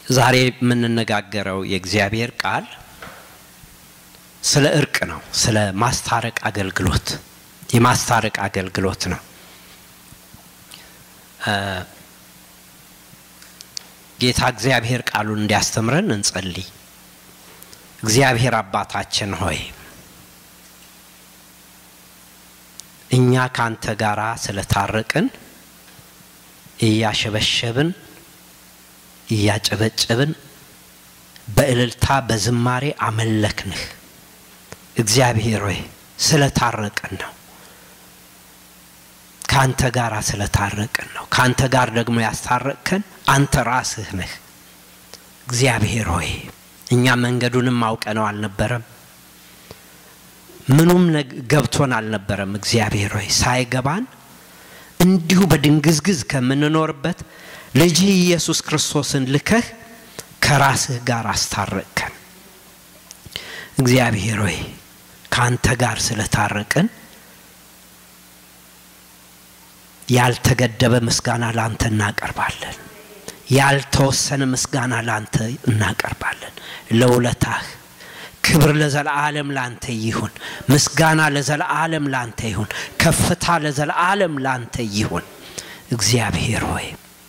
ዛሬ የምንነጋገረው የእግዚአብሔር ቃል ስለ እርቅ ነው። ስለ ማስታረቅ አገልግሎት የማስታረቅ አገልግሎት ነው። ጌታ እግዚአብሔር ቃሉን እንዲያስተምረን እንጸልይ። እግዚአብሔር አባታችን ሆይ እኛ ካንተ ጋር ስለታረቅን እያሸበሸብን እያጨበጨብን በእልልታ በዝማሬ አመለክንህ። እግዚአብሔር ሆይ ስለታረቅን ነው። ከአንተ ጋር ስለታረቅን ነው። ከአንተ ጋር ደግሞ ያስታረቅከን አንተ ራስህ ነህ። እግዚአብሔር ሆይ እኛ መንገዱንም አውቀነው አልነበረም፣ ምኑም ገብቶን አልነበረም። እግዚአብሔር ሆይ ሳይገባን እንዲሁ በድንግዝግዝ ከምንኖርበት ልጅህ ኢየሱስ ክርስቶስን ልከህ ከራስህ ጋር አስታረቅከን። እግዚአብሔር ሆይ ከአንተ ጋር ስለታረቅን ያልተገደበ ምስጋና ላንተ እናቀርባለን። ያልተወሰነ ምስጋና ላንተ እናቀርባለን። ለውለታህ ክብር ለዘለዓለም ላንተ ይሁን። ምስጋና ለዘለዓለም ላንተ ይሁን። ከፍታ ለዘለዓለም ላንተ ይሁን። እግዚአብሔር ሆይ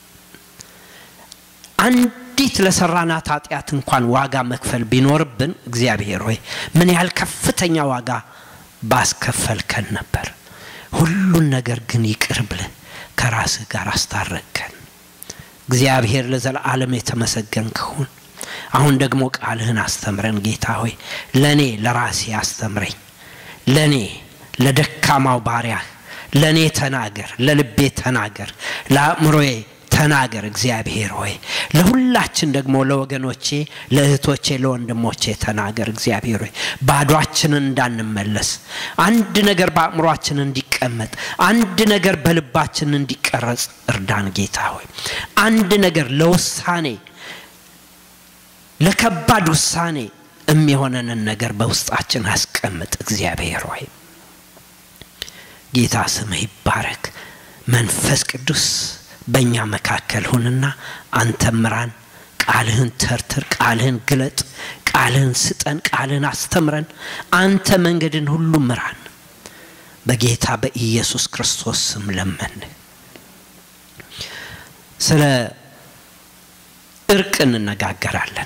አንዲት ለሰራናት ኃጢአት እንኳን ዋጋ መክፈል ቢኖርብን እግዚአብሔር ሆይ ምን ያህል ከፍተኛ ዋጋ ባስከፈልከን ነበር። ሁሉን ነገር ግን ይቅር ብለህ ከራስህ ጋር አስታረቅከን። እግዚአብሔር ለዘለዓለም የተመሰገንክ ሁን። አሁን ደግሞ ቃልህን አስተምረን ጌታ ሆይ ለእኔ ለራሴ አስተምረኝ። ለእኔ ለደካማው ባሪያህ ለእኔ ተናገር፣ ለልቤ ተናገር፣ ለአእምሮዬ ተናገር። እግዚአብሔር ሆይ ለሁላችን ደግሞ ለወገኖቼ፣ ለእህቶቼ፣ ለወንድሞቼ ተናገር። እግዚአብሔር ሆይ ባዷችንን እንዳንመለስ አንድ ነገር በአእምሯችን እንዲቀመጥ አንድ ነገር በልባችን እንዲቀረጽ እርዳን ጌታ ሆይ አንድ ነገር ለውሳኔ ለከባድ ውሳኔ የሚሆነንን ነገር በውስጣችን አስቀምጥ። እግዚአብሔር ሆይ ጌታ ስምህ ይባረክ። መንፈስ ቅዱስ በእኛ መካከል ሁንና አንተ ምራን። ቃልህን ተርትር፣ ቃልህን ግለጥ፣ ቃልህን ስጠን፣ ቃልህን አስተምረን። አንተ መንገድን ሁሉ ምራን። በጌታ በኢየሱስ ክርስቶስ ስም ለመን። ስለ እርቅ እንነጋገራለን።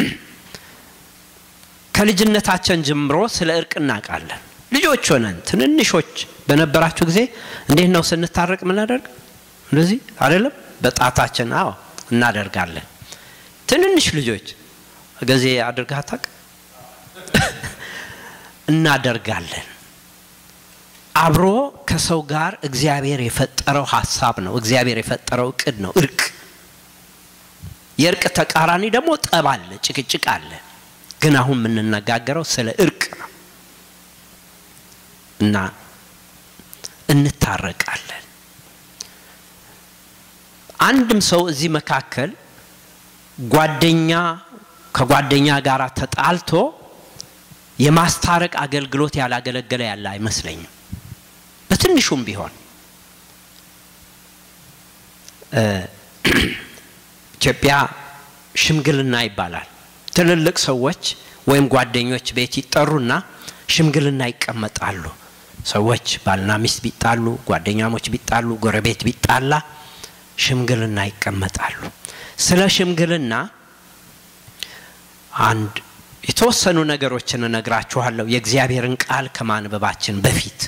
ከልጅነታችን ጀምሮ ስለ እርቅ እናውቃለን። ልጆች ሆነን ትንንሾች በነበራችሁ ጊዜ እንዴት ነው ስንታረቅ የምናደርግ? እንደዚህ አይደለም? በጣታችን አዎ እናደርጋለን። ትንንሽ ልጆች ጊዜ አድርገህ አታውቅ? እናደርጋለን። አብሮ ከሰው ጋር እግዚአብሔር የፈጠረው ሀሳብ ነው። እግዚአብሔር የፈጠረው እቅድ ነው እርቅ። የእርቅ ተቃራኒ ደግሞ ጠብ አለ፣ ጭቅጭቅ አለ። ግን አሁን የምንነጋገረው ስለ እርቅ ነው እና እንታረቃለን። አንድም ሰው እዚህ መካከል ጓደኛ ከጓደኛ ጋር ተጣልቶ የማስታረቅ አገልግሎት ያላገለገለ ያለ አይመስለኝም። በትንሹም ቢሆን ኢትዮጵያ ሽምግልና ይባላል። ትልልቅ ሰዎች ወይም ጓደኞች ቤት ይጠሩና ሽምግልና ይቀመጣሉ። ሰዎች ባልና ሚስት ቢጣሉ፣ ጓደኛሞች ቢጣሉ፣ ጎረቤት ቢጣላ ሽምግልና ይቀመጣሉ። ስለ ሽምግልና አንድ የተወሰኑ ነገሮችን እነግራችኋለሁ የእግዚአብሔርን ቃል ከማንበባችን በፊት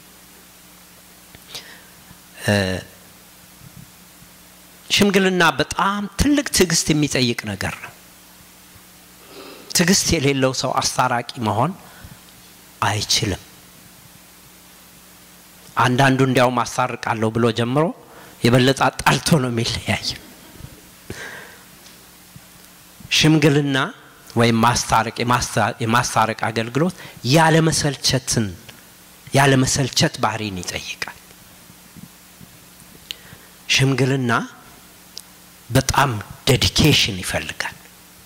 ሽምግልና በጣም ትልቅ ትዕግስት የሚጠይቅ ነገር ነው። ትዕግስት የሌለው ሰው አስታራቂ መሆን አይችልም። አንዳንዱ እንዲያውም አስታርቃለሁ ብሎ ጀምሮ የበለጠ አጣልቶ ነው የሚለያይ። ሽምግልና ወይም ማስታረቅ የማስታረቅ አገልግሎት ያለመሰልቸትን ያለመሰልቸት ባህሪን ይጠይቃል። ሽምግልና በጣም ዴዲኬሽን ይፈልጋል።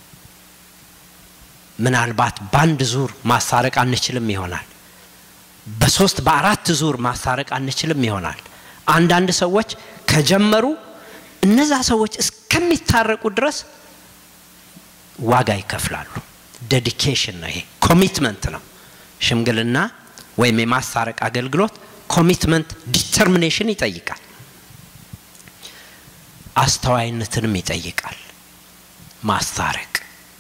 ምናልባት በአንድ ዙር ማስታረቅ አንችልም ይሆናል። በሶስት በአራት ዙር ማስታረቅ አንችልም ይሆናል። አንዳንድ ሰዎች ከጀመሩ እነዛ ሰዎች እስከሚታረቁ ድረስ ዋጋ ይከፍላሉ። ዴዲኬሽን ነው ይሄ፣ ኮሚትመንት ነው። ሽምግልና ወይም የማስታረቅ አገልግሎት ኮሚትመንት፣ ዲተርሚኔሽን ይጠይቃል። አስተዋይነትንም ይጠይቃል። ማስታረቅ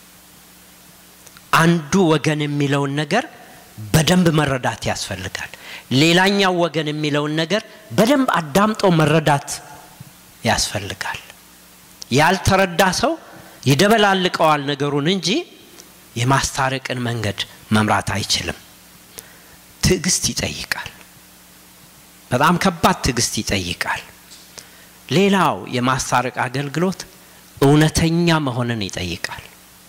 አንዱ ወገን የሚለውን ነገር በደንብ መረዳት ያስፈልጋል። ሌላኛው ወገን የሚለውን ነገር በደንብ አዳምጦ መረዳት ያስፈልጋል። ያልተረዳ ሰው ይደበላልቀዋል ነገሩን እንጂ የማስታረቅን መንገድ መምራት አይችልም። ትዕግስት ይጠይቃል። በጣም ከባድ ትዕግስት ይጠይቃል። ሌላው የማስታረቅ አገልግሎት እውነተኛ መሆንን ይጠይቃል።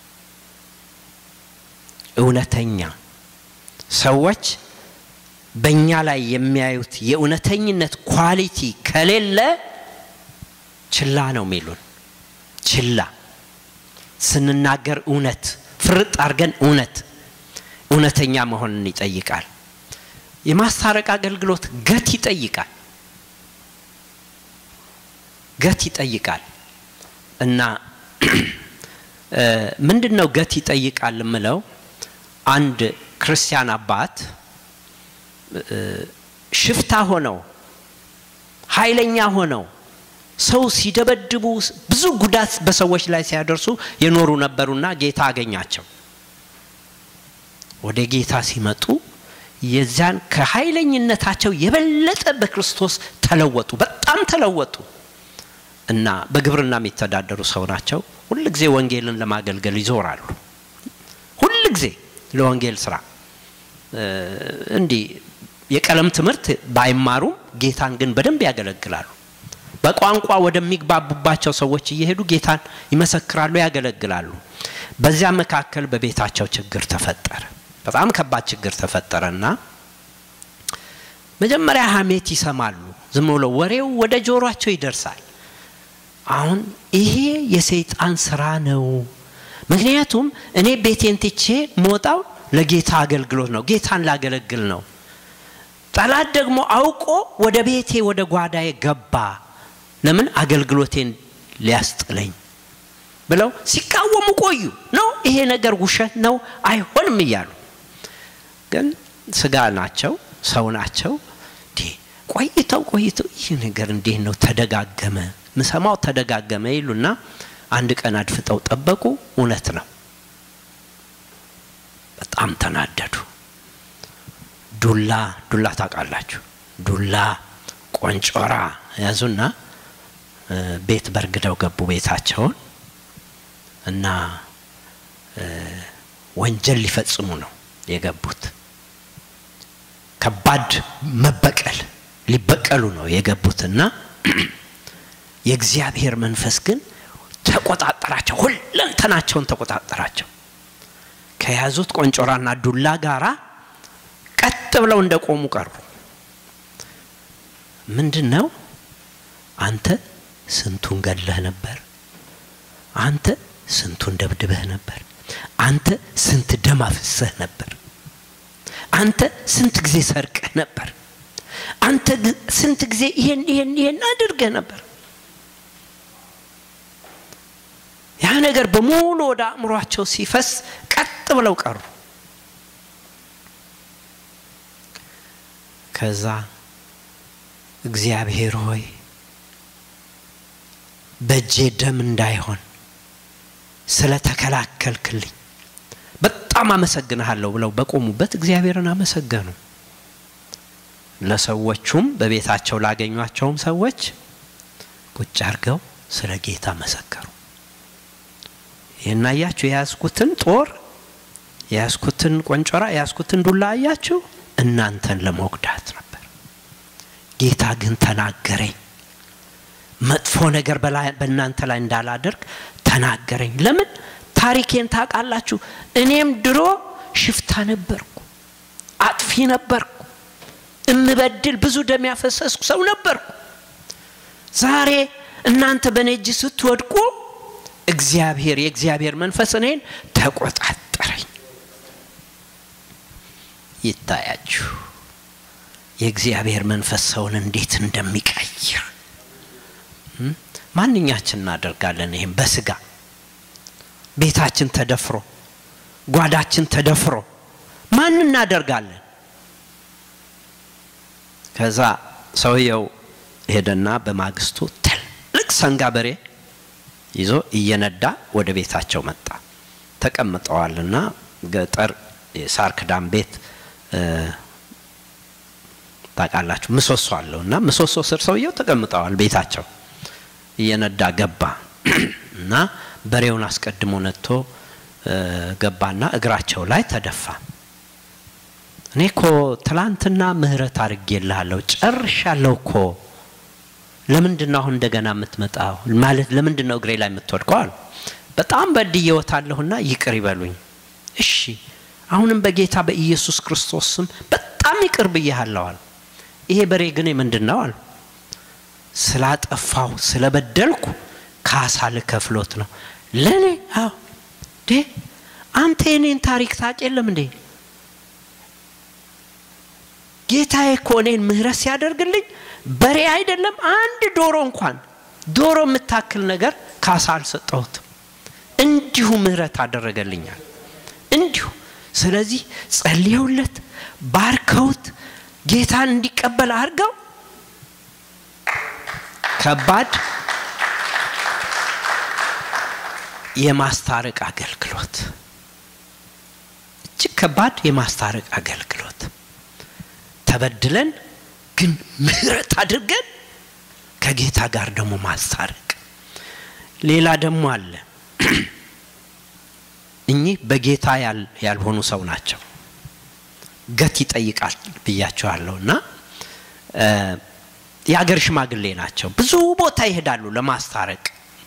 እውነተኛ ሰዎች በእኛ ላይ የሚያዩት የእውነተኝነት ኳሊቲ ከሌለ ችላ ነው የሚሉን። ችላ ስንናገር እውነት ፍርጥ አድርገን እውነት እውነተኛ መሆንን ይጠይቃል። የማስታረቅ አገልግሎት ገት ይጠይቃል። ገት ይጠይቃል እና ምንድን ነው ገት ይጠይቃል የምለው አንድ ክርስቲያን አባት ሽፍታ ሆነው ኃይለኛ ሆነው ሰው ሲደበድቡ ብዙ ጉዳት በሰዎች ላይ ሲያደርሱ የኖሩ ነበሩና ጌታ አገኛቸው። ወደ ጌታ ሲመጡ የዚያን ከኃይለኝነታቸው የበለጠ በክርስቶስ ተለወጡ፣ በጣም ተለወጡ እና በግብርና የሚተዳደሩ ሰው ናቸው። ሁል ጊዜ ወንጌልን ለማገልገል ይዞራሉ። ሁል ጊዜ ለወንጌል ስራ እንዲህ የቀለም ትምህርት ባይማሩም ጌታን ግን በደንብ ያገለግላሉ። በቋንቋ ወደሚግባቡባቸው ሰዎች እየሄዱ ጌታን ይመሰክራሉ፣ ያገለግላሉ። በዚያ መካከል በቤታቸው ችግር ተፈጠረ። በጣም ከባድ ችግር ተፈጠረና መጀመሪያ ሀሜት ይሰማሉ። ዝም ብሎ ወሬው ወደ ጆሯቸው ይደርሳል። አሁን ይሄ የሰይጣን ስራ ነው። ምክንያቱም እኔ ቤቴን ትቼ መውጣው ለጌታ አገልግሎት ነው፣ ጌታን ላገለግል ነው። ጠላት ደግሞ አውቆ ወደ ቤቴ ወደ ጓዳዬ ገባ። ለምን አገልግሎቴን ሊያስጥለኝ ብለው ሲቃወሙ ቆዩ። ነው ይሄ ነገር ውሸት ነው አይሆንም እያሉ ግን ስጋ ናቸው፣ ሰው ናቸው። ቆይተው ቆይተው ይህ ነገር እንዴት ነው ተደጋገመ፣ ምሰማው ተደጋገመ ይሉና አንድ ቀን አድፍጠው ጠበቁ። እውነት ነው። በጣም ተናደዱ። ዱላ ዱላ ታውቃላችሁ፣ ዱላ ቆንጮራ ያዙና ቤት በርግደው ገቡ ቤታቸውን እና ወንጀል ሊፈጽሙ ነው የገቡት። ከባድ መበቀል ሊበቀሉ ነው የገቡትና የእግዚአብሔር መንፈስ ግን ተቆጣጠራቸው፣ ሁለንተናቸውን ተቆጣጠራቸው። ከያዙት ቆንጮራና ዱላ ጋራ ቀጥ ብለው እንደቆሙ ቀሩ። ምንድን ነው? አንተ ስንቱን ገድለህ ነበር? አንተ ስንቱን ደብድበህ ነበር? አንተ ስንት ደም አፍሰህ ነበር? አንተ ስንት ጊዜ ሰርቀህ ነበር? አንተ ስንት ጊዜ ይሄን ይሄን ይሄን አድርገህ ነበር? ያ ነገር በሙሉ ወደ አእምሯቸው ሲፈስ ቀጥ ብለው ቀሩ። ከዛ እግዚአብሔር ሆይ በእጄ ደም እንዳይሆን ስለ ተከላከልክልኝ በጣም አመሰግንሃለሁ ብለው በቆሙበት እግዚአብሔርን አመሰገኑ። ለሰዎቹም በቤታቸው ላገኟቸውም ሰዎች ቁጭ አድርገው ስለ ጌታ መሰከሩ። ይህን አያችሁ? የያዝኩትን ጦር፣ የያዝኩትን ቆንጮራ፣ የያዝኩትን ዱላ አያችሁ? እናንተን ለመጉዳት ነበር። ጌታ ግን ተናገረኝ። መጥፎ ነገር በእናንተ ላይ እንዳላደርግ ተናገረኝ። ለምን? ታሪኬን ታውቃላችሁ። እኔም ድሮ ሽፍታ ነበርኩ፣ አጥፊ ነበርኩ፣ እምበድል ብዙ ደም ያፈሰስኩ ሰው ነበርኩ። ዛሬ እናንተ በእኔ እጅ ስትወድቁ እግዚአብሔር የእግዚአብሔር መንፈስ እኔን ተቆጣጠረኝ። ይታያችሁ የእግዚአብሔር መንፈስ ሰውን እንዴት እንደሚቀይር ማንኛችን እናደርጋለን። ይህም በስጋ ቤታችን ተደፍሮ ጓዳችን ተደፍሮ ማን እናደርጋለን? ከዛ ሰውየው ሄደና በማግስቱ ትልቅ ሰንጋ በሬ ይዞ እየነዳ ወደ ቤታቸው መጣ። ተቀምጠዋልና ገጠር የሳር ክዳን ቤት ታውቃላችሁ፣ ምሰሶ አለው እና ምሰሶ ስር ሰውየው ተቀምጠዋል ቤታቸው። እየነዳ ገባ እና በሬውን አስቀድሞ ነድቶ ገባና እግራቸው ላይ ተደፋ። እኔ እኮ ትላንትና ምህረት አድርጌልሃለሁ ጨርሻለሁ እኮ ለምንድን ነው አሁን እንደገና የምትመጣው? ማለት ለምንድን ነው እግሬ ላይ የምትወድቀው? አሉ። በጣም በድዬዎታለሁና ይቅር ይበሉኝ። እሺ አሁንም በጌታ በኢየሱስ ክርስቶስ ስም በጣም ይቅር ብዬሃለሁ አሉ። ይሄ በሬ ግን ምንድን ነው አሉ። ስላጠፋው ስለበደልኩ ካሳ ልከፍሎት ነው። ለእኔ አዎ ዴ አንተ የኔን ታሪክ ታውቅ የለም እንዴ? ጌታዬ እኮ እኔን ምህረት ሲያደርግልኝ በሬ አይደለም አንድ ዶሮ እንኳን ዶሮ የምታክል ነገር ካሳ አልሰጠሁትም። እንዲሁ ምህረት አደረገልኛል። እንዲሁ ስለዚህ ጸልየውለት ባርከውት ጌታን እንዲቀበል አድርገው ከባድ የማስታረቅ አገልግሎት እጅግ ከባድ የማስታረቅ አገልግሎት ተበድለን ግን ምህረት አድርገን ከጌታ ጋር ደግሞ ማስታረቅ። ሌላ ደግሞ አለ። እኚህ በጌታ ያልሆኑ ሰው ናቸው። ገት ይጠይቃል ብያቸዋለሁ እና የአገር ሽማግሌ ናቸው። ብዙ ቦታ ይሄዳሉ ለማስታረቅ።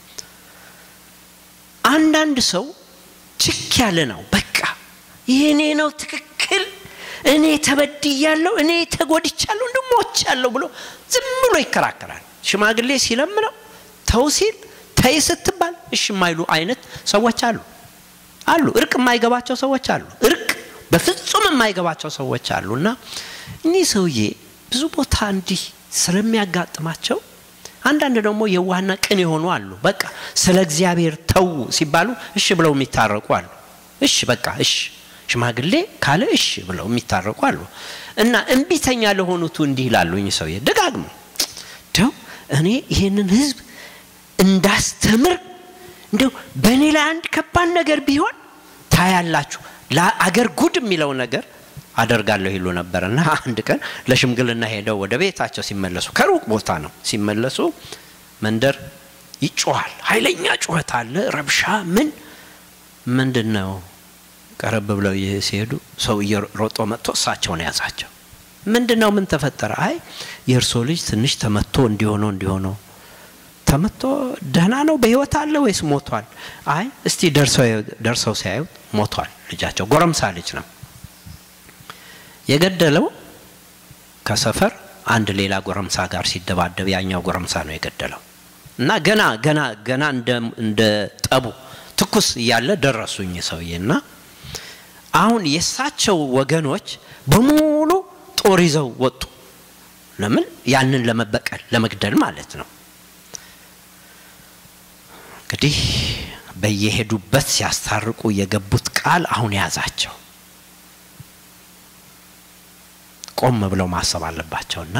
አንዳንድ ሰው ችክ ያለ ነው። በቃ ይሄኔ ነው ትክክል እኔ ተበድያለሁ፣ እኔ ተጎድቻለሁ፣ እንደ ሞቻለሁ ብሎ ዝም ብሎ ይከራከራል። ሽማግሌ ሲለምነው ተው ሲል ተይ ስትባል እሺ የማይሉ አይነት ሰዎች አሉ አሉ። እርቅ የማይገባቸው ሰዎች አሉ። እርቅ በፍጹም የማይገባቸው ሰዎች አሉ። እና እኒህ ሰውዬ ብዙ ቦታ እንዲህ ስለሚያጋጥማቸው አንዳንድ ደግሞ የዋህና ቅን የሆኑ አሉ። በቃ ስለ እግዚአብሔር ተዉ ሲባሉ እሺ ብለው የሚታረቁ አሉ። እሺ በቃ እሺ ሽማግሌ ካለ እሺ ብለው የሚታረቁ አሉ። እና እምቢተኛ ለሆኑቱ እንዲህ ይላሉ እኚህ ሰውዬ ደጋግሞ እንደው እኔ ይሄንን ህዝብ እንዳስተምር እንደው በእኔ ላይ አንድ ከባድ ነገር ቢሆን ታያላችሁ፣ ለአገር ጉድ የሚለው ነገር አደርጋለሁ ይሉ ነበር። እና አንድ ቀን ለሽምግልና ሄደው ወደ ቤታቸው ሲመለሱ ከሩቅ ቦታ ነው ሲመለሱ፣ መንደር ይጮኋል፣ ኃይለኛ ጩኸት አለ፣ ረብሻ ምን ምንድን ነው ቀረብ ብለው ሲሄዱ ሰው እየሮጦ መጥቶ እሳቸውን ያዛቸው። ምንድን ነው? ምን ተፈጠረ? አይ የእርሶ ልጅ ትንሽ ተመቶ እንዲሆነው እንዲሆነው ተመቶ ደህና ነው በህይወት አለ ወይስ ሞቷል? አይ እስቲ ደርሰው ሲያዩት ሞቷል። ልጃቸው ጎረምሳ ልጅ ነው የገደለው። ከሰፈር አንድ ሌላ ጎረምሳ ጋር ሲደባደብ ያኛው ጎረምሳ ነው የገደለው። እና ገና ገና ገና እንደ ጠቡ ትኩስ እያለ ደረሱኝ ሰውዬ እና አሁን የእሳቸው ወገኖች በሙሉ ጦር ይዘው ወጡ። ለምን? ያንን ለመበቀል ለመግደል ማለት ነው። እንግዲህ በየሄዱበት ሲያስታርቁ የገቡት ቃል አሁን ያዛቸው። ቆም ብለው ማሰብ አለባቸውና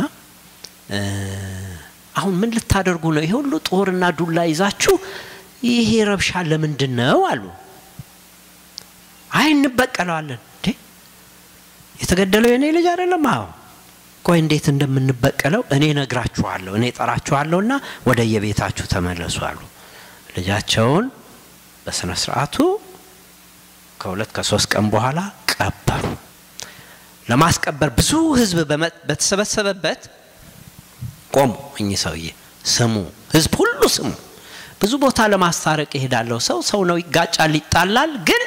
አሁን ምን ልታደርጉ ነው? ይሄ ሁሉ ጦርና ዱላ ይዛችሁ ይሄ ረብሻ ለምንድን ነው አሉ። አይ እንበቀለዋለን። እንዴ የተገደለው የኔ ልጅ አይደለም? አዎ። ቆይ እንዴት እንደምንበቀለው እኔ ነግራችኋለሁ፣ እኔ ጠራችኋለሁና ወደ የቤታችሁ ተመለሱ አሉ። ልጃቸውን በስነ ስርዓቱ ከሁለት ከሶስት ቀን በኋላ ቀበሩ። ለማስቀበር ብዙ ህዝብ በተሰበሰበበት ቆሙ። እኚህ ሰውዬ ስሙ፣ ህዝብ ሁሉ ስሙ። ብዙ ቦታ ለማስታረቅ ይሄዳለሁ። ሰው ሰው ነው፣ ይጋጫል፣ ይጣላል ግን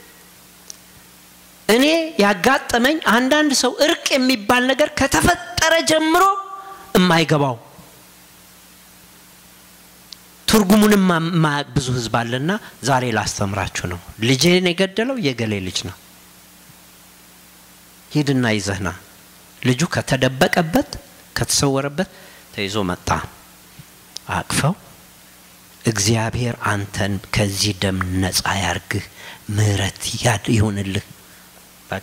እኔ ያጋጠመኝ አንዳንድ ሰው እርቅ የሚባል ነገር ከተፈጠረ ጀምሮ የማይገባው ትርጉሙንም የማያውቅ ብዙ ህዝብ አለና ዛሬ ላስተምራችሁ ነው። ልጄን የገደለው የገሌ ልጅ ነው። ሂድና ይዘህና ልጁ ከተደበቀበት ከተሰወረበት ተይዞ መጣ። አቅፈው እግዚአብሔር አንተን ከዚህ ደም ነፃ ያርግህ፣ ምህረት ያድ ይሁንልህ። በቃ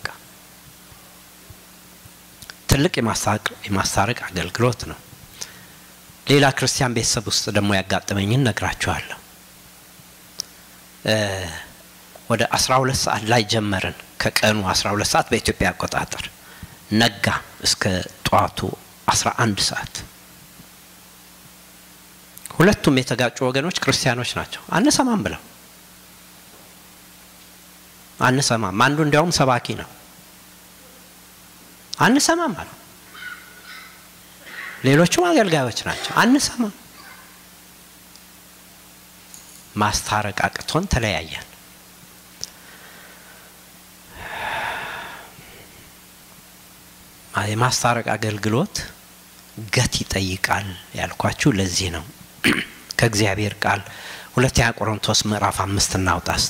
ትልቅ የማስታረቅ አገልግሎት ነው። ሌላ ክርስቲያን ቤተሰብ ውስጥ ደግሞ ያጋጠመኝን ነግራችኋለሁ። ወደ 12 ሰዓት ላይ ጀመርን። ከቀኑ 12 ሰዓት በኢትዮጵያ አቆጣጠር ነጋ እስከ ጠዋቱ 11 ሰዓት። ሁለቱም የተጋጩ ወገኖች ክርስቲያኖች ናቸው። አንሰማም ብለው አንሰማም። አንዱ እንዲያውም ሰባኪ ነው። አንሰማም አሉ። ሌሎቹም አገልጋዮች ናቸው። አንሰማም። ማስታረቅ አቅቶን ተለያየን። የማስታረቅ አገልግሎት ገት ይጠይቃል ያልኳችሁ ለዚህ ነው። ከእግዚአብሔር ቃል ሁለተኛ ቆሮንቶስ ምዕራፍ አምስት እናውጣ እስቲ።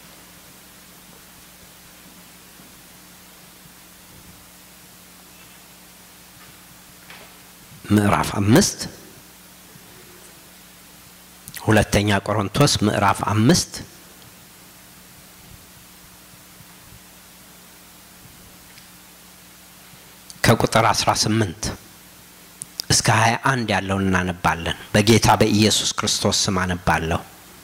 ምዕራፍ አምስት ሁለተኛ ቆሮንቶስ ምዕራፍ አምስት ከቁጥር 18 እስከ 21 ያለውን እናነባለን። በጌታ በኢየሱስ ክርስቶስ ስም አነባለሁ።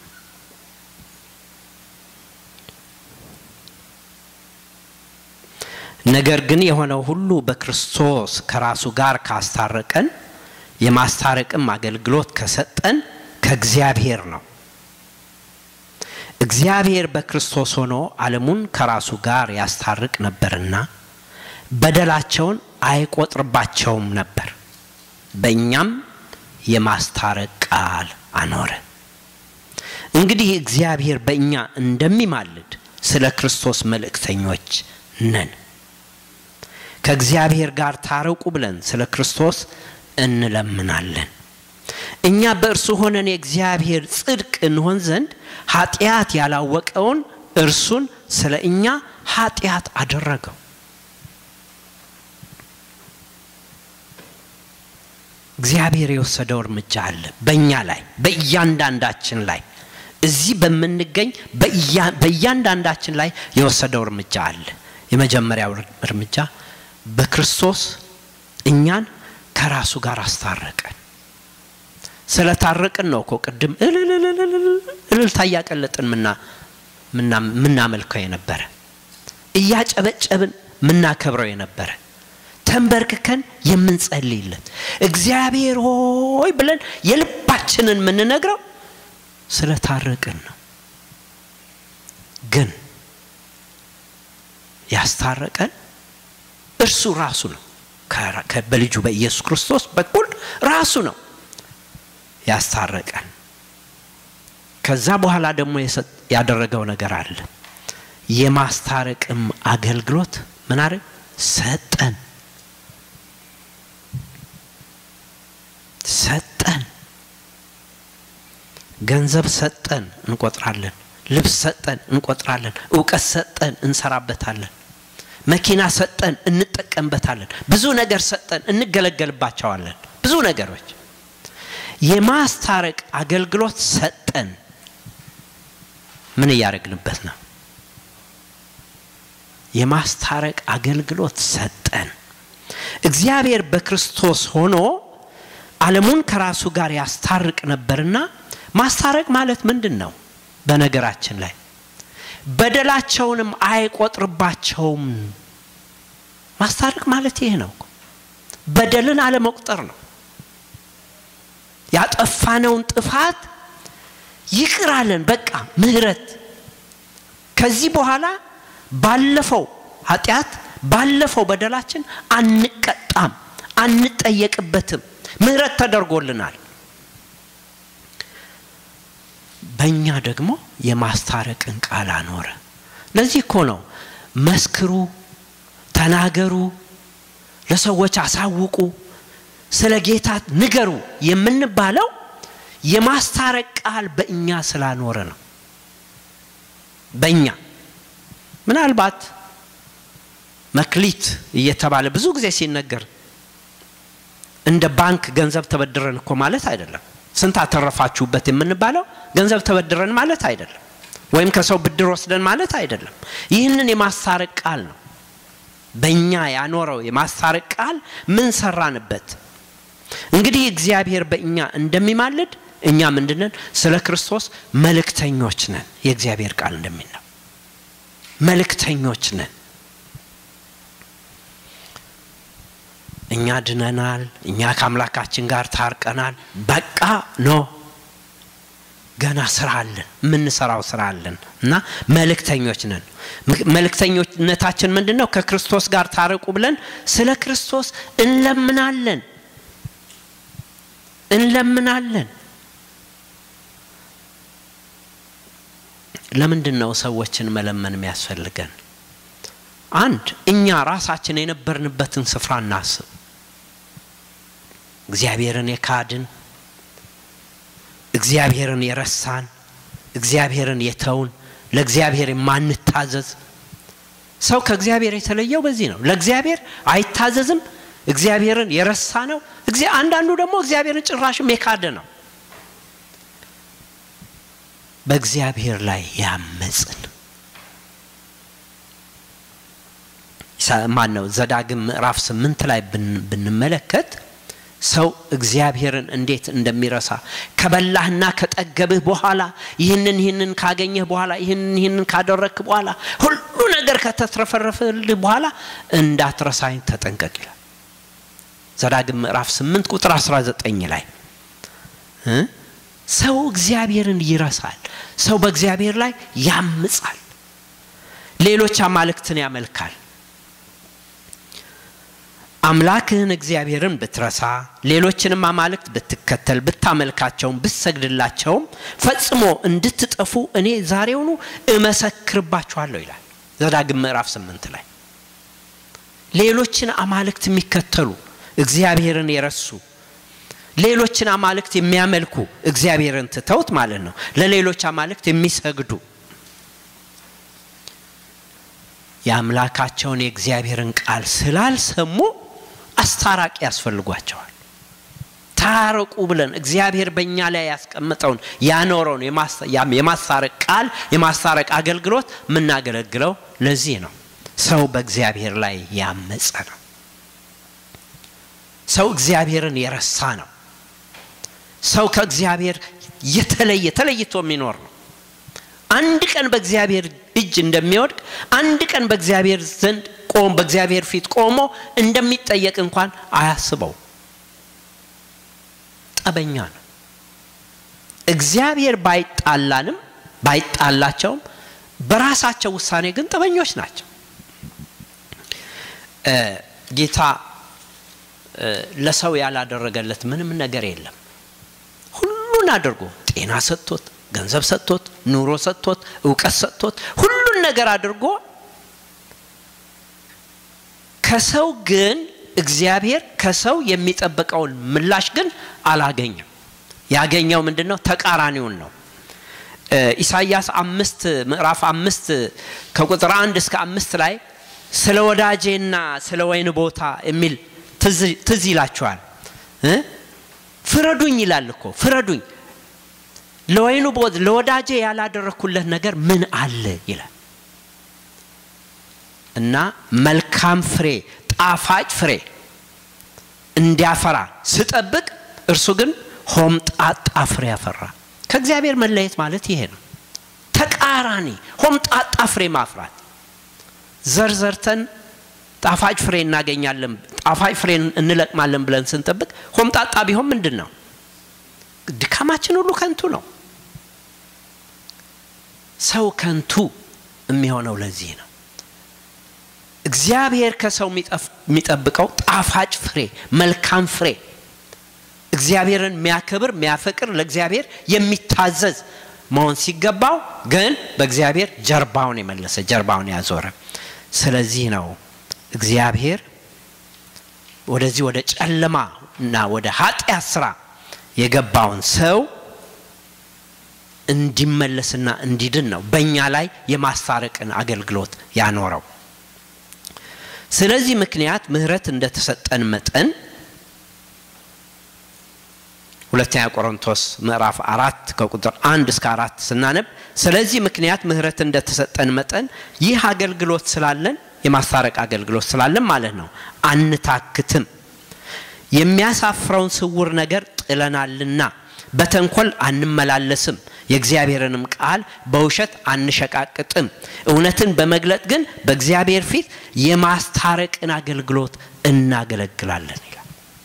ነገር ግን የሆነው ሁሉ በክርስቶስ ከራሱ ጋር ካስታረቀን የማስታረቅም አገልግሎት ከሰጠን ከእግዚአብሔር ነው። እግዚአብሔር በክርስቶስ ሆኖ ዓለሙን ከራሱ ጋር ያስታርቅ ነበርና በደላቸውን አይቆጥርባቸውም ነበር። በእኛም የማስታረቅ ቃል አኖረ። እንግዲህ እግዚአብሔር በእኛ እንደሚማልድ ስለ ክርስቶስ መልእክተኞች ነን። ከእግዚአብሔር ጋር ታረቁ ብለን ስለ ክርስቶስ እንለምናለን። እኛ በእርሱ ሆነን የእግዚአብሔር ጽድቅ እንሆን ዘንድ ኃጢአት ያላወቀውን እርሱን ስለ እኛ ኃጢአት አደረገው። እግዚአብሔር የወሰደው እርምጃ አለ በእኛ ላይ በእያንዳንዳችን ላይ እዚህ በምንገኝ በእያንዳንዳችን ላይ የወሰደው እርምጃ አለ። የመጀመሪያው እርምጃ በክርስቶስ እኛን ከራሱ ጋር አስታረቀን። ስለታረቅን ነው እኮ ቅድም እልልታ እያቀለጥን ምናመልከው የነበረ እያጨበጨብን ምናከብረው የነበረ ተንበርክከን የምንጸልይለት እግዚአብሔር ሆይ ብለን የልባችንን የምንነግረው ስለታረቅን ነው። ግን ያስታረቀን እርሱ ራሱ ነው። በልጁ በኢየሱስ ክርስቶስ በኩል ራሱ ነው ያስታረቀን። ከዛ በኋላ ደግሞ ያደረገው ነገር አለ። የማስታረቅም አገልግሎት ምን አረ ሰጠን ሰጠን። ገንዘብ ሰጠን እንቆጥራለን። ልብስ ሰጠን እንቆጥራለን። እውቀት ሰጠን እንሰራበታለን። መኪና ሰጠን እንጠቀምበታለን። ብዙ ነገር ሰጠን እንገለገልባቸዋለን። ብዙ ነገሮች የማስታረቅ አገልግሎት ሰጠን። ምን እያደረግንበት ነው? የማስታረቅ አገልግሎት ሰጠን። እግዚአብሔር በክርስቶስ ሆኖ ዓለሙን ከራሱ ጋር ያስታርቅ ነበርና ማስታረቅ ማለት ምንድን ነው? በነገራችን ላይ በደላቸውንም አይቆጥርባቸውም። ማስታረቅ ማለት ይሄ ነው። በደልን አለመቁጠር ነው። ያጠፋነውን ጥፋት ይቅር አለን። በቃ ምህረት። ከዚህ በኋላ ባለፈው ኃጢአት ባለፈው በደላችን አንቀጣም፣ አንጠየቅበትም። ምህረት ተደርጎልናል። በእኛ ደግሞ የማስታረቅን ቃል አኖረ። ለዚህ እኮ ነው መስክሩ፣ ተናገሩ፣ ለሰዎች አሳውቁ፣ ስለ ጌታ ንገሩ የምንባለው የማስታረቅ ቃል በእኛ ስላኖረ ነው። በእኛ ምናልባት መክሊት እየተባለ ብዙ ጊዜ ሲነገር እንደ ባንክ ገንዘብ ተበድረን እኮ ማለት አይደለም። ስንት አተረፋችሁበት የምንባለው ገንዘብ ተበድረን ማለት አይደለም፣ ወይም ከሰው ብድር ወስደን ማለት አይደለም። ይህንን የማስታረቅ ቃል ነው። በእኛ ያኖረው የማስታረቅ ቃል ምን ሰራንበት? እንግዲህ እግዚአብሔር በእኛ እንደሚማልድ እኛ ምንድነን? ስለ ክርስቶስ መልእክተኞች ነን። የእግዚአብሔር ቃል እንደሚለው መልእክተኞች ነን። እኛ ድነናል፣ እኛ ከአምላካችን ጋር ታርቀናል። በቃ ኖ ገና ስራ አለን፣ የምንሰራው ስራ አለን እና መልእክተኞች ነን። መልእክተኞነታችን ምንድን ነው? ከክርስቶስ ጋር ታረቁ ብለን ስለ ክርስቶስ እንለምናለን እንለምናለን። ለምንድን ነው ሰዎችን መለመን የሚያስፈልገን? አንድ እኛ ራሳችን የነበርንበትን ስፍራ እናስብ። እግዚአብሔርን የካድን፣ እግዚአብሔርን የረሳን፣ እግዚአብሔርን የተውን፣ ለእግዚአብሔር የማንታዘዝ ሰው ከእግዚአብሔር የተለየው በዚህ ነው። ለእግዚአብሔር አይታዘዝም፣ እግዚአብሔርን የረሳ ነው። አንዳንዱ ደግሞ እግዚአብሔርን ጭራሽም የካደ ነው። በእግዚአብሔር ላይ ያመፅን ማን ነው? ዘዳግም ምዕራፍ ስምንት ላይ ብንመለከት ሰው እግዚአብሔርን እንዴት እንደሚረሳ ከበላህና ከጠገብህ በኋላ ይህንን ይህንን ካገኘህ በኋላ ይህንን ይህንን ካደረግክ በኋላ ሁሉ ነገር ከተትረፈረፈልህ በኋላ እንዳትረሳኝ ተጠንቀቅ ይላል። ዘዳግም ምዕራፍ 8 ቁጥር 19 ላይ ሰው እግዚአብሔርን ይረሳል። ሰው በእግዚአብሔር ላይ ያምጻል። ሌሎች አማልክትን ያመልካል። አምላክህን እግዚአብሔርን ብትረሳ ሌሎችንም አማልክት ብትከተል ብታመልካቸውም ብትሰግድላቸውም ፈጽሞ እንድትጠፉ እኔ ዛሬውኑ እመሰክርባችኋለሁ ይላል ዘዳግም ምዕራፍ ስምንት ላይ ሌሎችን አማልክት የሚከተሉ እግዚአብሔርን የረሱ ሌሎችን አማልክት የሚያመልኩ እግዚአብሔርን ትተውት ማለት ነው ለሌሎች አማልክት የሚሰግዱ የአምላካቸውን የእግዚአብሔርን ቃል ስላልሰሙ አስታራቂ ያስፈልጓቸዋል ታረቁ ብለን እግዚአብሔር በእኛ ላይ ያስቀምጠውን ያኖረውን የማስታረቅ ቃል የማስታረቅ አገልግሎት የምናገለግለው ለዚህ ነው ሰው በእግዚአብሔር ላይ ያመፀ ነው ሰው እግዚአብሔርን የረሳ ነው ሰው ከእግዚአብሔር የተለየ ተለይቶ የሚኖር ነው አንድ ቀን በእግዚአብሔር እጅ እንደሚወድቅ አንድ ቀን በእግዚአብሔር ዘንድ ቆም በእግዚአብሔር ፊት ቆሞ እንደሚጠየቅ እንኳን አያስበው ጠበኛ ነው እግዚአብሔር ባይጣላንም ባይጣላቸውም በራሳቸው ውሳኔ ግን ጠበኞች ናቸው ጌታ ለሰው ያላደረገለት ምንም ነገር የለም ሁሉን አድርጎ ጤና ሰጥቶት ገንዘብ ሰጥቶት ኑሮ ሰጥቶት እውቀት ሰጥቶት ሁሉን ነገር አድርጎ ከሰው ግን እግዚአብሔር ከሰው የሚጠብቀውን ምላሽ ግን አላገኘም ያገኘው ምንድን ነው ተቃራኒውን ነው ኢሳያስ አምስት ምዕራፍ አምስት ከቁጥር አንድ እስከ አምስት ላይ ስለ ወዳጄና ስለ ወይን ቦታ የሚል ትዝ ይላችኋል ፍረዱኝ ይላል እኮ ፍረዱኝ ለወይኑ ቦት ለወዳጄ ያላደረግኩለት ነገር ምን አለ ይላል እና መልካም ፍሬ ጣፋጭ ፍሬ እንዲያፈራ ስጠብቅ እርሱ ግን ሆምጣጣ ፍሬ ያፈራ ከእግዚአብሔር መለየት ማለት ይሄ ነው ተቃራኒ ሆምጣጣ ፍሬ ማፍራት ዘርዘርተን ጣፋጭ ፍሬ እናገኛለን ጣፋጭ ፍሬ እንለቅማለን ብለን ስንጠብቅ ሆምጣጣ ቢሆን ምንድን ነው ድካማችን ሁሉ ከንቱ ነው ሰው ከንቱ የሚሆነው ለዚህ ነው እግዚአብሔር ከሰው የሚጠብቀው ጣፋጭ ፍሬ መልካም ፍሬ እግዚአብሔርን የሚያከብር የሚያፈቅር ለእግዚአብሔር የሚታዘዝ መሆን ሲገባው ግን በእግዚአብሔር ጀርባውን የመለሰ ጀርባውን ያዞረ ስለዚህ ነው እግዚአብሔር ወደዚህ ወደ ጨለማ እና ወደ ኃጢአት ስራ የገባውን ሰው እንዲመለስና እንዲድን ነው በእኛ ላይ የማስታረቅን አገልግሎት ያኖረው ስለዚህ ምክንያት ምህረት እንደተሰጠን መጠን ሁለተኛ ቆሮንቶስ ምዕራፍ አራት ከቁጥር አንድ እስከ አራት ስናነብ ስለዚህ ምክንያት ምህረት እንደተሰጠን መጠን ይህ አገልግሎት ስላለን የማስታረቅ አገልግሎት ስላለን ማለት ነው አንታክትም የሚያሳፍረውን ስውር ነገር ጥለናልና በተንኮል አንመላለስም የእግዚአብሔርንም ቃል በውሸት አንሸቃቅጥም እውነትን በመግለጥ ግን በእግዚአብሔር ፊት የማስታረቅን አገልግሎት እናገለግላለን ይላል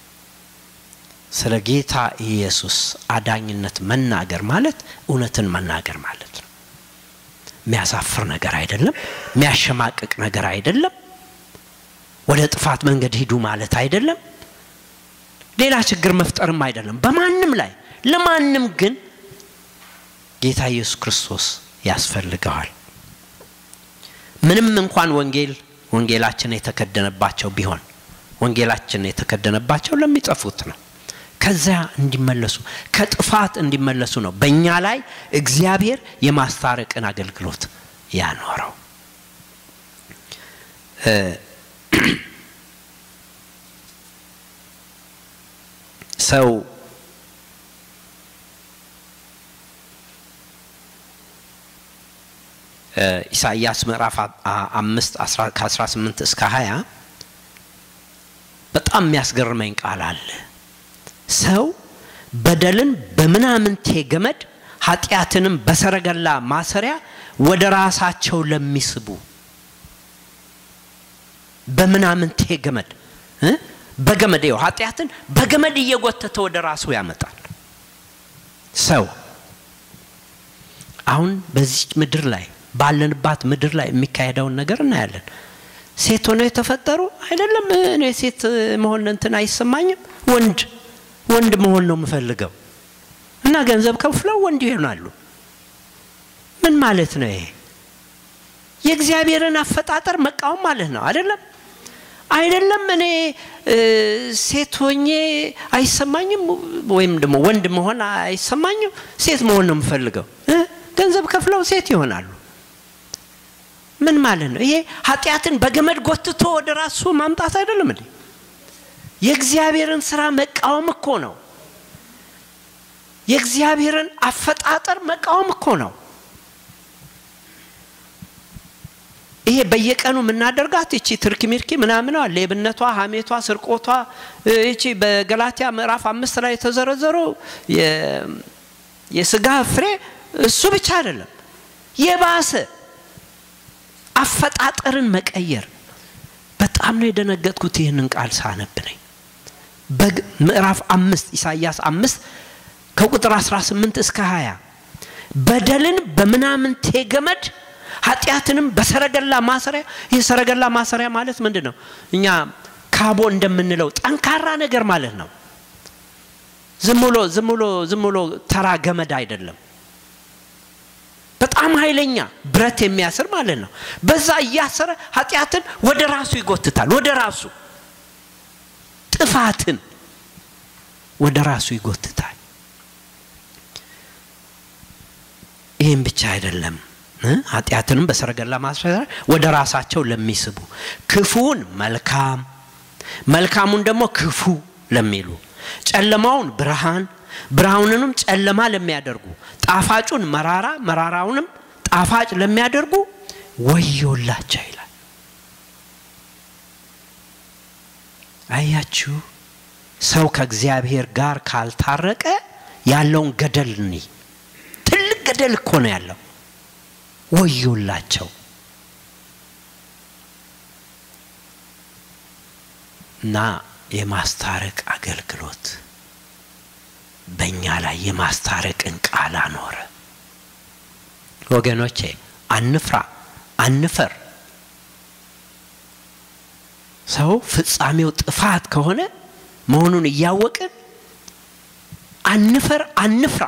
ስለ ጌታ ኢየሱስ አዳኝነት መናገር ማለት እውነትን መናገር ማለት ነው የሚያሳፍር ነገር አይደለም የሚያሸማቅቅ ነገር አይደለም ወደ ጥፋት መንገድ ሂዱ ማለት አይደለም ሌላ ችግር መፍጠርም አይደለም በማንም ላይ ለማንም ግን ጌታ ኢየሱስ ክርስቶስ ያስፈልገዋል ምንም እንኳን ወንጌል ወንጌላችን የተከደነባቸው ቢሆን ወንጌላችን የተከደነባቸው ለሚጠፉት ነው ከዚያ እንዲመለሱ ከጥፋት እንዲመለሱ ነው በእኛ ላይ እግዚአብሔር የማስታረቅን አገልግሎት ያኖረው ሰው ኢሳይያስ ምዕራፍ አምስት ከ18 እስከ 20 በጣም የሚያስገርመኝ ቃል አለ ሰው በደልን በምናምንቴ ገመድ ኃጢአትንም በሰረገላ ማሰሪያ ወደ ራሳቸው ለሚስቡ በምናምንቴ ገመድ በገመድ ው ኃጢአትን በገመድ እየጎተተ ወደ ራሱ ያመጣል ሰው አሁን በዚህ ምድር ላይ ባለንባት ምድር ላይ የሚካሄደውን ነገር እናያለን ሴት ሆነው የተፈጠሩ አይደለም እኔ ሴት መሆን እንትን አይሰማኝም ወንድ ወንድ መሆን ነው የምፈልገው እና ገንዘብ ከፍለው ወንድ ይሆናሉ ምን ማለት ነው ይሄ የእግዚአብሔርን አፈጣጠር መቃወም ማለት ነው አይደለም አይደለም እኔ ሴት ሆኜ አይሰማኝም ወይም ደግሞ ወንድ መሆን አይሰማኝም ሴት መሆን ነው የምፈልገው ገንዘብ ከፍለው ሴት ይሆናሉ ምን ማለት ነው ይሄ ኃጢአትን በገመድ ጎትቶ ወደ ራሱ ማምጣት አይደለም እንዴ የእግዚአብሔርን ስራ መቃወም እኮ ነው የእግዚአብሔርን አፈጣጠር መቃወም እኮ ነው ይሄ በየቀኑ የምናደርጋት እቺ ትርኪ ሚርኪ ምናምኗ ሌብነቷ ሀሜቷ ስርቆቷ እቺ በገላትያ ምዕራፍ አምስት ላይ የተዘረዘረው የስጋ ፍሬ እሱ ብቻ አይደለም የባሰ አፈጣጠርን መቀየር በጣም ነው የደነገጥኩት ይህንን ቃል ሳነብ ነኝ ምዕራፍ አምስት ኢሳያስ አምስት ከቁጥር 18 እስከ 20 በደልን በምናምንቴ ገመድ ኃጢአትንም በሰረገላ ማሰሪያ ይህ ሰረገላ ማሰሪያ ማለት ምንድን ነው እኛ ካቦ እንደምንለው ጠንካራ ነገር ማለት ነው ዝም ብሎ ዝም ብሎ ዝም ብሎ ተራ ገመድ አይደለም በጣም ኃይለኛ ብረት የሚያስር ማለት ነው በዛ እያሰረ ኃጢአትን ወደ ራሱ ይጎትታል ወደ ራሱ ጥፋትን ወደ ራሱ ይጎትታል ይህም ብቻ አይደለም ኃጢአትንም በሰረገላ ማስፈራ ወደ ራሳቸው ለሚስቡ ክፉውን መልካም መልካሙን ደግሞ ክፉ ለሚሉ ጨለማውን ብርሃን ብርሃኑንም ጨለማ ለሚያደርጉ ጣፋጩን መራራ መራራውንም ጣፋጭ ለሚያደርጉ ወዮላቸው ይላል አያችሁ ሰው ከእግዚአብሔር ጋር ካልታረቀ ያለውን ገደል እኒ ትልቅ ገደል እኮ ነው ያለው ወዮላቸው እና የማስታረቅ አገልግሎት በእኛ ላይ የማስታረቅን ቃል አኖረ ወገኖቼ አንፍራ አንፈር ሰው ፍጻሜው ጥፋት ከሆነ መሆኑን እያወቅን አንፈር አንፍራ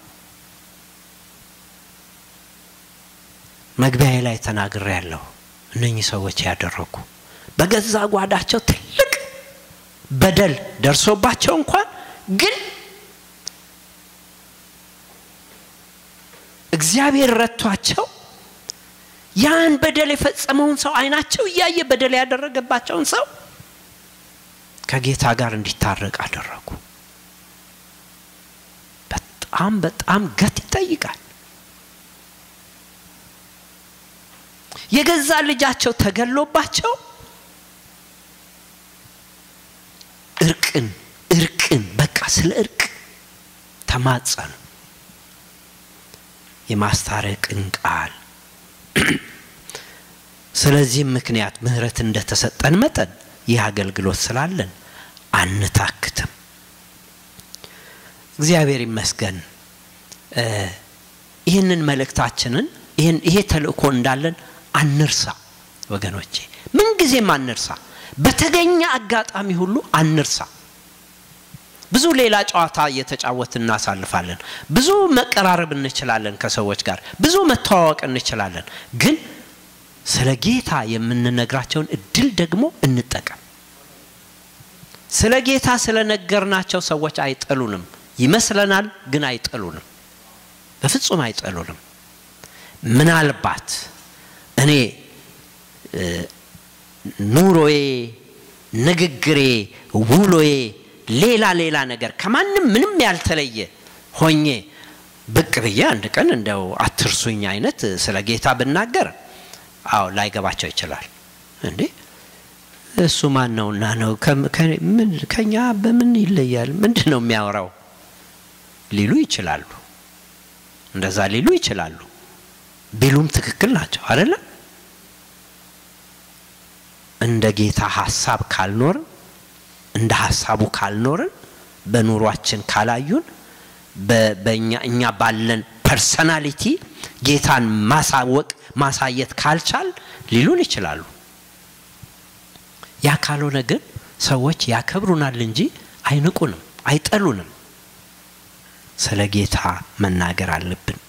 መግቢያ ላይ ተናግሬ ያለሁ እነኚህ ሰዎች ያደረጉ በገዛ ጓዳቸው ትልቅ በደል ደርሶባቸው እንኳን ግን እግዚአብሔር ረቷቸው ያን በደል የፈጸመውን ሰው አይናቸው እያየ በደል ያደረገባቸውን ሰው ከጌታ ጋር እንዲታረቅ አደረጉ በጣም በጣም ገት ይጠይቃል። የገዛ ልጃቸው ተገሎባቸው እርቅን እርቅን በቃ ስለ እርቅ ተማጸኑ። የማስታረቅን ቃል ስለዚህም ምክንያት ምህረት እንደተሰጠን መጠን ይህ አገልግሎት ስላለን አንታክትም። እግዚአብሔር ይመስገን። ይህንን መልእክታችንን ይሄ ተልእኮ እንዳለን አንርሳ ወገኖቼ፣ ምንጊዜም አንርሳ። በተገኘ አጋጣሚ ሁሉ አንርሳ። ብዙ ሌላ ጨዋታ እየተጫወት እናሳልፋለን። ብዙ መቀራረብ እንችላለን ከሰዎች ጋር፣ ብዙ መተዋወቅ እንችላለን። ግን ስለ ጌታ የምንነግራቸውን እድል ደግሞ እንጠቀም። ስለ ጌታ ስለነገርናቸው ሰዎች አይጠሉንም ይመስለናል፣ ግን አይጠሉንም። በፍጹም አይጠሉንም። ምናልባት እኔ ኑሮዬ፣ ንግግሬ፣ ውሎዬ ሌላ ሌላ ነገር ከማንም ምንም ያልተለየ ሆኜ ብቅ ብዬ አንድ ቀን እንደው አትርሱኝ አይነት ስለ ጌታ ብናገር አዎ ላይገባቸው ይችላል። እንዴ እሱ ማን ነውና ነው ከኛ በምን ይለያል? ምንድን ነው የሚያወራው ሊሉ ይችላሉ። እንደዛ ሊሉ ይችላሉ። ቢሉም ትክክል ናቸው አይደለም። እንደ ጌታ ሀሳብ ካልኖርን እንደ ሀሳቡ ካልኖርን በኑሯችን ካላዩን በእኛ እኛ ባለን ፐርሰናሊቲ ጌታን ማሳወቅ ማሳየት ካልቻል ሊሉን ይችላሉ። ያ ካልሆነ ግን ሰዎች ያከብሩናል እንጂ አይንቁንም፣ አይጠሉንም። ስለ ጌታ መናገር አለብን።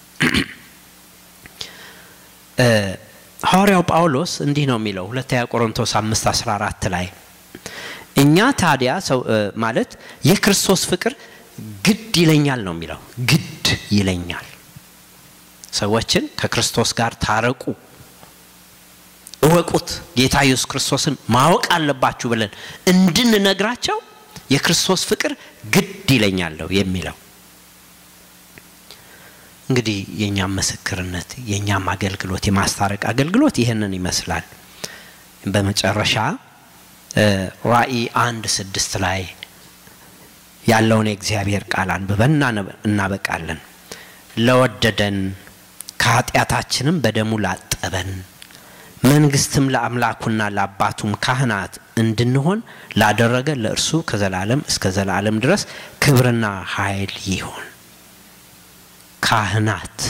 ሐዋርያው ጳውሎስ እንዲህ ነው የሚለው ሁለተኛ ቆሮንቶስ አምስት አስራ አራት ላይ እኛ ታዲያ ሰው ማለት የክርስቶስ ፍቅር ግድ ይለኛል ነው የሚለው። ግድ ይለኛል ሰዎችን ከክርስቶስ ጋር ታረቁ፣ እወቁት፣ ጌታ ኢየሱስ ክርስቶስን ማወቅ አለባችሁ ብለን እንድንነግራቸው የክርስቶስ ፍቅር ግድ ይለኛለሁ የሚለው እንግዲህ የእኛም ምስክርነት የእኛም አገልግሎት የማስታረቅ አገልግሎት ይህንን ይመስላል። በመጨረሻ ራእይ አንድ ስድስት ላይ ያለውን የእግዚአብሔር ቃል አንብበን እናበቃለን። ለወደደን ከኃጢአታችንም በደሙ ላጠበን መንግስትም ለአምላኩና ለአባቱም ካህናት እንድንሆን ላደረገ ለእርሱ ከዘላለም እስከ ዘላለም ድረስ ክብርና ኃይል ይሆን። ካህናት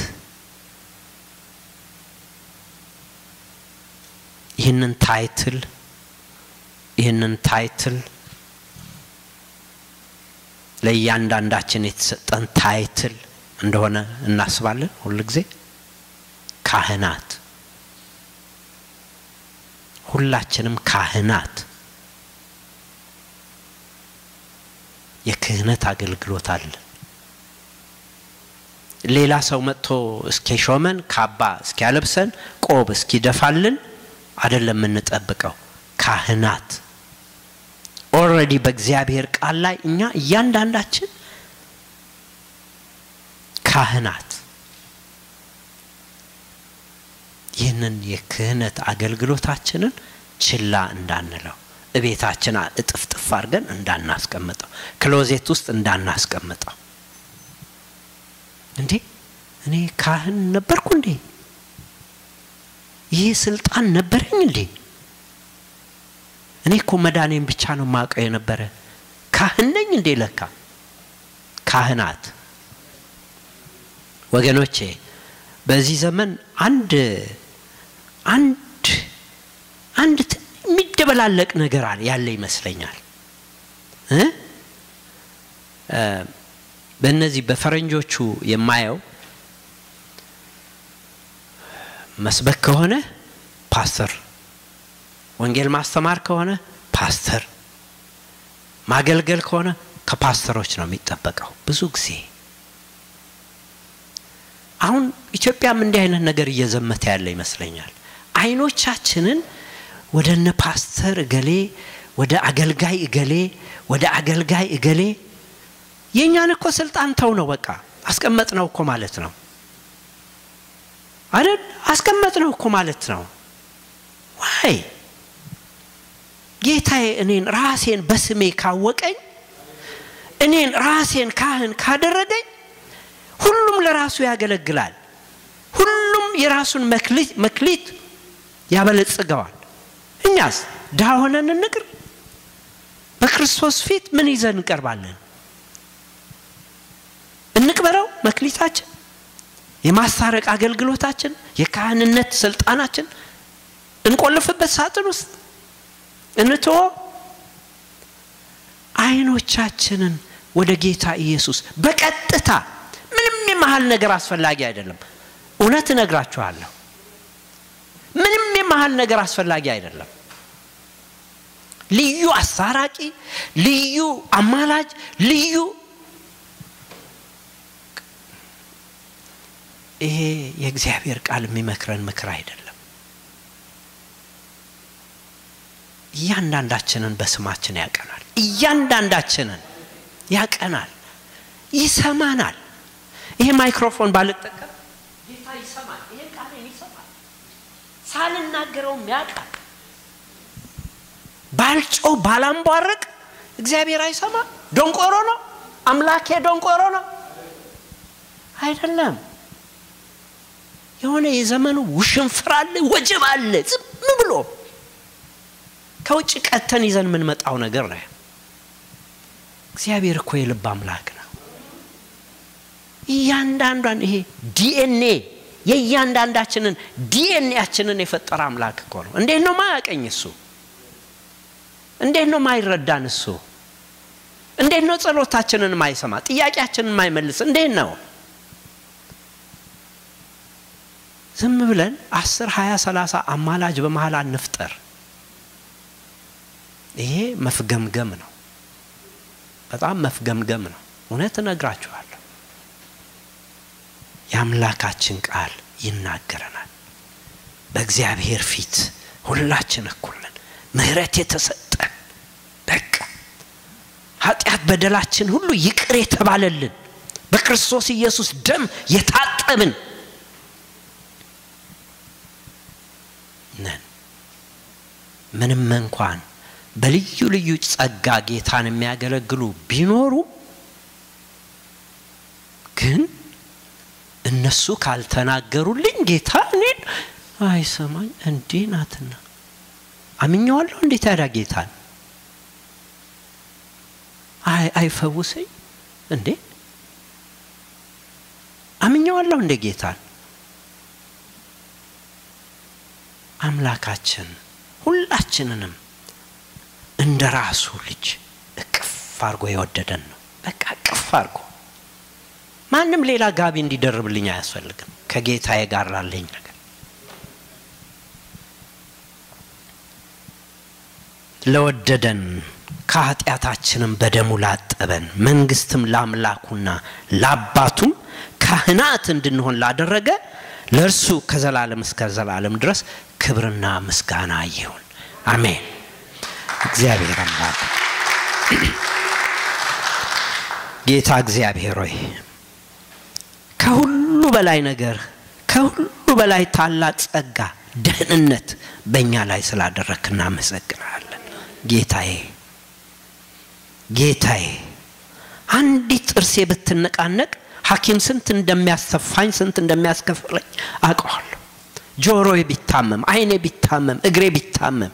ይህንን ታይትል ይህንን ታይትል ለእያንዳንዳችን የተሰጠን ታይትል እንደሆነ እናስባለን። ሁል ጊዜ ካህናት፣ ሁላችንም ካህናት የክህነት አገልግሎት አለ። ሌላ ሰው መጥቶ እስኪሾመን ካባ እስኪያለብሰን ቆብ እስኪደፋልን አይደለም የምንጠብቀው። ካህናት ኦልሬዲ በእግዚአብሔር ቃል ላይ እኛ እያንዳንዳችን ካህናት ይህንን የክህነት አገልግሎታችንን ችላ እንዳንለው እቤታችን እጥፍጥፍ አድርገን እንዳናስቀምጠው ክሎዜት ውስጥ እንዳናስቀምጠው እንዴ እኔ ካህን ነበርኩ እንዴ ይህ ስልጣን ነበረኝ እንዴ እኔ እኮ መዳኔን ብቻ ነው ማውቀው የነበረ ካህን ነኝ እንዴ ለካ ካህናት ወገኖቼ በዚህ ዘመን አንድ አንድ አንድ የሚደበላለቅ ነገር ያለ ይመስለኛል እ በእነዚህ በፈረንጆቹ የማየው መስበክ ከሆነ ፓስተር፣ ወንጌል ማስተማር ከሆነ ፓስተር፣ ማገልገል ከሆነ ከፓስተሮች ነው የሚጠበቀው ብዙ ጊዜ። አሁን ኢትዮጵያም እንዲህ አይነት ነገር እየዘመተ ያለ ይመስለኛል። አይኖቻችንን ወደ እነ ፓስተር እገሌ፣ ወደ አገልጋይ እገሌ፣ ወደ አገልጋይ እገሌ የእኛን እኮ ስልጣን ተው ነው በቃ አስቀመጥ ነው እኮ ማለት ነው አይደል? አስቀመጥ ነው እኮ ማለት ነው። ዋይ ጌታዬ እኔን ራሴን በስሜ ካወቀኝ እኔን ራሴን ካህን ካደረገኝ ሁሉም ለራሱ ያገለግላል። ሁሉም የራሱን መክሊት ያበለጽገዋል። እኛስ ድሃ ሆነን እንቅር? በክርስቶስ ፊት ምን ይዘን እንቀርባለን? እንቅበረው መክሊታችን፣ የማስታረቅ አገልግሎታችን፣ የካህንነት ስልጣናችን እንቆልፍበት ሳጥን ውስጥ እንትዎ አይኖቻችንን ወደ ጌታ ኢየሱስ በቀጥታ ምንም የመሀል ነገር አስፈላጊ አይደለም። እውነት እነግራችኋለሁ፣ ምንም የመሀል ነገር አስፈላጊ አይደለም። ልዩ አስታራቂ፣ ልዩ አማላጅ፣ ልዩ ይሄ የእግዚአብሔር ቃል የሚመክረን ምክር አይደለም። እያንዳንዳችንን በስማችን ያቀናል። እያንዳንዳችንን ያቀናል፣ ይሰማናል። ይሄ ማይክሮፎን ባልጠቀም ጌታ ይሰማል። ይሄ ቃሌን ይሰማል። ሳልናገረውም ያውቃል። ባልጮው ባላንቧርቅ እግዚአብሔር አይሰማ? ደንቆሮ ነው አምላኬ? ደንቆሮ ነው አይደለም። የሆነ የዘመኑ ውሽንፍር አለ፣ ወጀብ አለ። ዝም ብሎ ከውጭ ቀተን ይዘን የምንመጣው ነገር ነው። እግዚአብሔር እኮ የልብ አምላክ ነው። እያንዳንዷን ይሄ ዲኤንኤ የእያንዳንዳችንን ዲኤንኤያችንን የፈጠረ አምላክ እኮ ነው። እንዴት ነው ማያቀኝ እሱ? እንዴት ነው ማይረዳን እሱ? እንዴት ነው ጸሎታችንን ማይሰማ ጥያቄያችንን ማይመልስ? እንዴት ነው ዝም ብለን አስር ሀያ ሰላሳ አማላጅ በመሀል አንፍጠር። ይሄ መፍገምገም ነው። በጣም መፍገምገም ነው። እውነት እነግራችኋለሁ። የአምላካችን ቃል ይናገረናል። በእግዚአብሔር ፊት ሁላችን እኩል ነን። ምሕረት የተሰጠን በቃ ኃጢአት በደላችን ሁሉ ይቅር የተባለልን በክርስቶስ ኢየሱስ ደም የታጠብን ነን። ምንም እንኳን በልዩ ልዩ ጸጋ ጌታን የሚያገለግሉ ቢኖሩ ግን እነሱ ካልተናገሩልኝ ጌታ እኔን አይሰማኝ እንዴ ናትና አምኘዋለሁ። እንዴት ታዲያ ጌታን አይፈውሰኝ እንዴ? አምኘዋለሁ እንዴ ጌታን? አምላካችን ሁላችንንም እንደ ራሱ ልጅ እቅፍ አድርጎ የወደደን ነው። በቃ እቅፍ አድርጎ ማንም ሌላ ጋቢ እንዲደርብልኝ አያስፈልግም። ከጌታዬ ጋር ላለኝ ነገር ለወደደን ከኃጢአታችንም በደሙ ላጠበን መንግስትም ለአምላኩና ለአባቱም ካህናት እንድንሆን ላደረገ ለእርሱ ከዘላለም እስከ ዘላለም ድረስ ክብርና ምስጋና ይሁን። አሜን። እግዚአብሔር አምላክ ጌታ እግዚአብሔር ሆይ ከሁሉ በላይ ነገር ከሁሉ በላይ ታላቅ ጸጋ፣ ደህንነት በእኛ ላይ ስላደረክ እናመሰግናለን። ጌታዬ ጌታዬ አንዲት ጥርሴ ብትነቃነቅ ሐኪም ስንት እንደሚያስተፋኝ ስንት እንደሚያስከፍለኝ አውቀዋለሁ። ጆሮዬ ቢታመም፣ አይኔ ቢታመም፣ እግሬ ቢታመም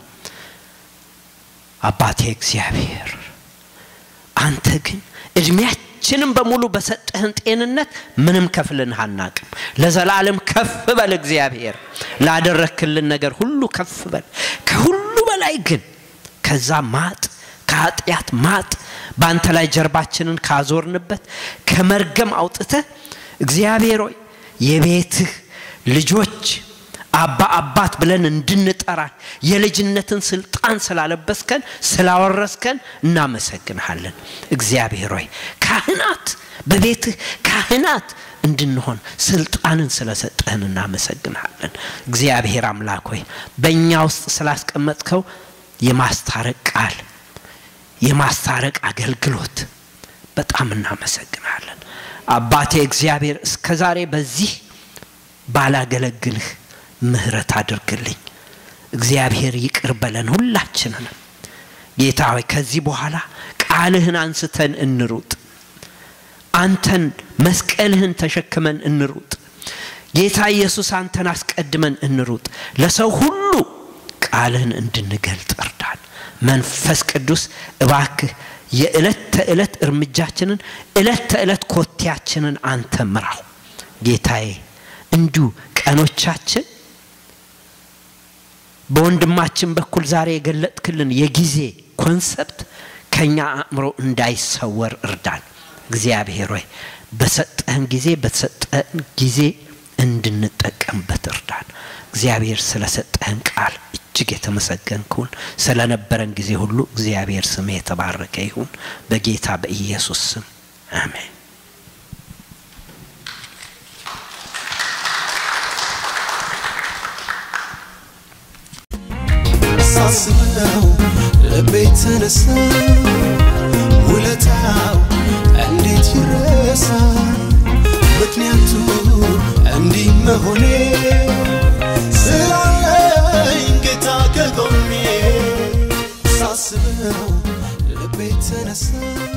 አባቴ እግዚአብሔር አንተ ግን እድሜያችንም በሙሉ በሰጠህን ጤንነት ምንም ከፍልንህ አናቅም። ለዘላለም ከፍ በል እግዚአብሔር፣ ላደረክልን ነገር ሁሉ ከፍ በል። ከሁሉ በላይ ግን ከዛ ማጥ ከኃጢአት ማጥ በአንተ ላይ ጀርባችንን ካዞርንበት ከመርገም አውጥተህ እግዚአብሔር ሆይ የቤትህ ልጆች አባ አባት ብለን እንድንጠራ የልጅነትን ስልጣን ስላለበስከን ስላወረስከን እናመሰግንሃለን። እግዚአብሔር ሆይ ካህናት በቤትህ ካህናት እንድንሆን ስልጣንን ስለሰጠህን እናመሰግንሃለን። እግዚአብሔር አምላክ ሆይ በእኛ ውስጥ ስላስቀመጥከው የማስታረቅ ቃል የማስታረቅ አገልግሎት በጣም እናመሰግናለን። አባቴ እግዚአብሔር እስከ ዛሬ በዚህ ባላገለግልህ ምህረት አድርግልኝ እግዚአብሔር ይቅር በለን ሁላችንንም ጌታ ሆይ ከዚህ በኋላ ቃልህን አንስተን እንሩጥ አንተን መስቀልህን ተሸክመን እንሩጥ ጌታ ኢየሱስ አንተን አስቀድመን እንሩጥ ለሰው ሁሉ ቃልህን እንድንገልጥ እርዳን መንፈስ ቅዱስ እባክህ የዕለት ተዕለት እርምጃችንን ዕለት ተዕለት ኮቴያችንን አንተ ምራው ጌታዬ እንዲሁ ቀኖቻችን በወንድማችን በኩል ዛሬ የገለጥክልን የጊዜ ኮንሰፕት ከኛ አእምሮ እንዳይሰወር እርዳን እግዚአብሔር ሆይ በሰጠህን ጊዜ በተሰጠህን ጊዜ እንድንጠቀምበት እርዳን እግዚአብሔር ስለሰጠህን ቃል እጅግ የተመሰገንኩን ስለነበረን ጊዜ ሁሉ እግዚአብሔር ስም የተባረከ ይሁን በጌታ በኢየሱስ ስም አሜን ሳስበው ልቤ ተነሳ ውለታው እንዴት ይረሳ ምክንያቱ እንዲህ መሆኔ ስላለኝ ጌታ ከጎኔ ሳስበው ልቤ ተነሳ